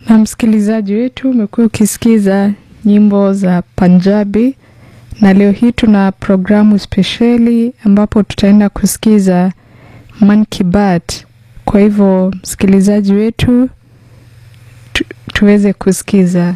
Na msikilizaji wetu, umekuwa ukisikiza nyimbo za Punjabi, na leo hii tuna programu spesheli ambapo tutaenda kusikiza Man Ki Baat. Kwa hivyo msikilizaji wetu tu, tuweze kusikiza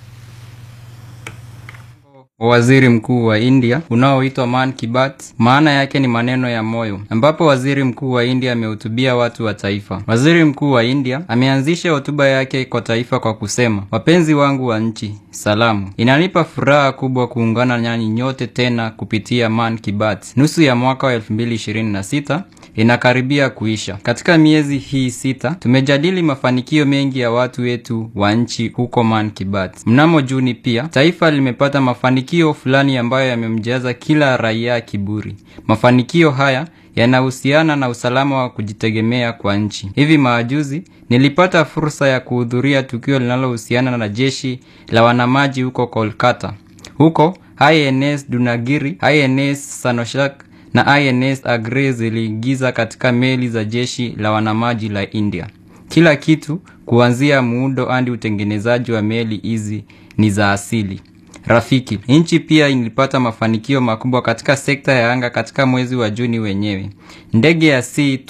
Waziri mkuu wa India unaoitwa Man Ki Baat, maana yake ni maneno ya moyo, ambapo waziri mkuu wa India amehutubia watu wa taifa. Waziri mkuu wa India ameanzisha hotuba yake kwa taifa kwa kusema, wapenzi wangu wa nchi, salamu. Inanipa furaha kubwa kuungana nanyi nyote tena kupitia Man Ki Baat. Nusu ya mwaka wa 2026 inakaribia kuisha. Katika miezi hii sita tumejadili mafanikio mengi ya watu wetu wa nchi huko Man Ki Baat. Mnamo Juni pia taifa limepata mafanikio fulani ambayo yamemjaza kila raia kiburi. Mafanikio haya yanahusiana na usalama wa kujitegemea kwa nchi. Hivi majuzi nilipata fursa ya kuhudhuria tukio linalohusiana na jeshi la wanamaji huko Kolkata. Huko INS Dunagiri, INS Sanoshak na INS Agre ziliingiza katika meli za jeshi la wanamaji la India. Kila kitu kuanzia muundo hadi utengenezaji wa meli hizi ni za asili. Rafiki, nchi pia ilipata mafanikio makubwa katika sekta ya anga katika mwezi wa Juni wenyewe. Ndege ya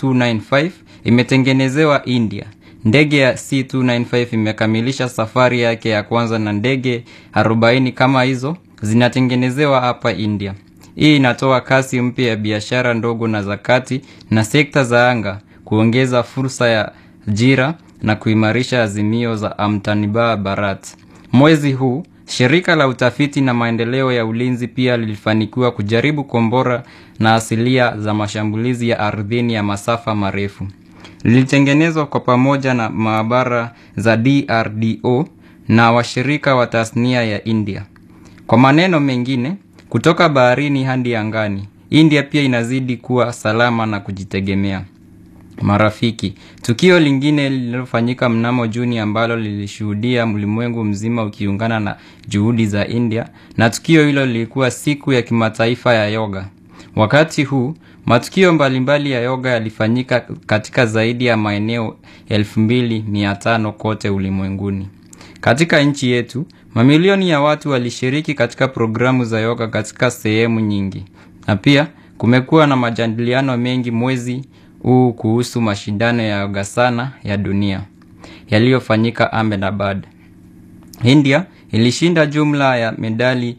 C295 imetengenezewa India. Ndege ya C295 imekamilisha safari yake ya kwanza na ndege 40 kama hizo zinatengenezewa hapa India. Hii inatoa kasi mpya ya biashara ndogo na za kati na sekta za anga, kuongeza fursa ya ajira na kuimarisha azimio za Amtanirbhar Bharat. Mwezi huu shirika la utafiti na maendeleo ya ulinzi pia lilifanikiwa kujaribu kombora na asilia za mashambulizi ya ardhini ya masafa marefu. Lilitengenezwa kwa pamoja na maabara za DRDO na washirika wa tasnia ya India. Kwa maneno mengine, kutoka baharini hadi angani, India pia inazidi kuwa salama na kujitegemea. Marafiki, tukio lingine lililofanyika mnamo Juni ambalo lilishuhudia ulimwengu mzima ukiungana na juhudi za India, na tukio hilo lilikuwa siku ya kimataifa ya yoga. Wakati huu matukio mbalimbali ya yoga yalifanyika katika zaidi ya maeneo 2500 kote ulimwenguni. Katika nchi yetu, mamilioni ya watu walishiriki katika programu za yoga katika sehemu nyingi, na pia kumekuwa na majadiliano mengi mwezi huu kuhusu mashindano ya Yogasana ya dunia yaliyofanyika Ahmedabad. India ilishinda jumla ya medali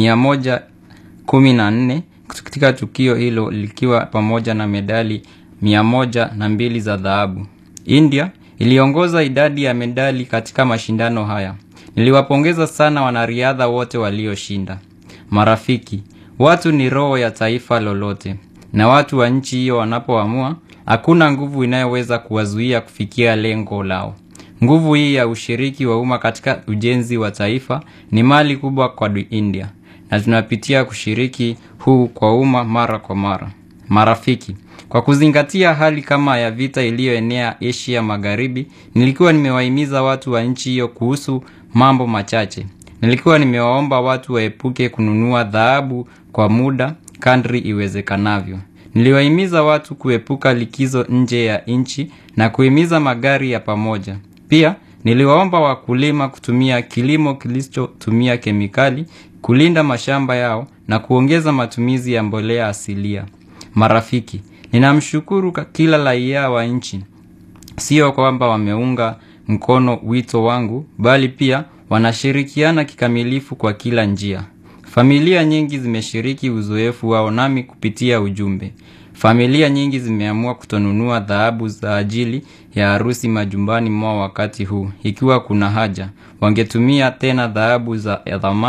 114 katika tukio hilo likiwa pamoja na medali 102 za dhahabu. India iliongoza idadi ya medali katika mashindano haya. Niliwapongeza sana wanariadha wote walioshinda. Marafiki, watu ni roho ya taifa lolote, na watu wa nchi hiyo wanapoamua, hakuna nguvu inayoweza kuwazuia kufikia lengo lao. Nguvu hii ya ushiriki wa umma katika ujenzi wa taifa ni mali kubwa kwa India, na tunapitia kushiriki huu kwa umma mara kwa mara. Marafiki, kwa kuzingatia hali kama ya vita iliyoenea Asia Magharibi, nilikuwa nimewahimiza watu wa nchi hiyo kuhusu mambo machache. Nilikuwa nimewaomba watu waepuke kununua dhahabu kwa muda kadri iwezekanavyo. Niliwahimiza watu kuepuka likizo nje ya nchi na kuhimiza magari ya pamoja. Pia niliwaomba wakulima kutumia kilimo kilichotumia kemikali, kulinda mashamba yao na kuongeza matumizi ya mbolea asilia. Marafiki, ninamshukuru kila raia wa nchi, sio kwamba wameunga mkono wito wangu, bali pia wanashirikiana kikamilifu kwa kila njia. Familia nyingi zimeshiriki uzoefu wao nami kupitia ujumbe. Familia nyingi zimeamua kutonunua dhahabu za ajili ya harusi majumbani mwao wakati huu. Ikiwa kuna haja, wangetumia tena dhahabu za thamani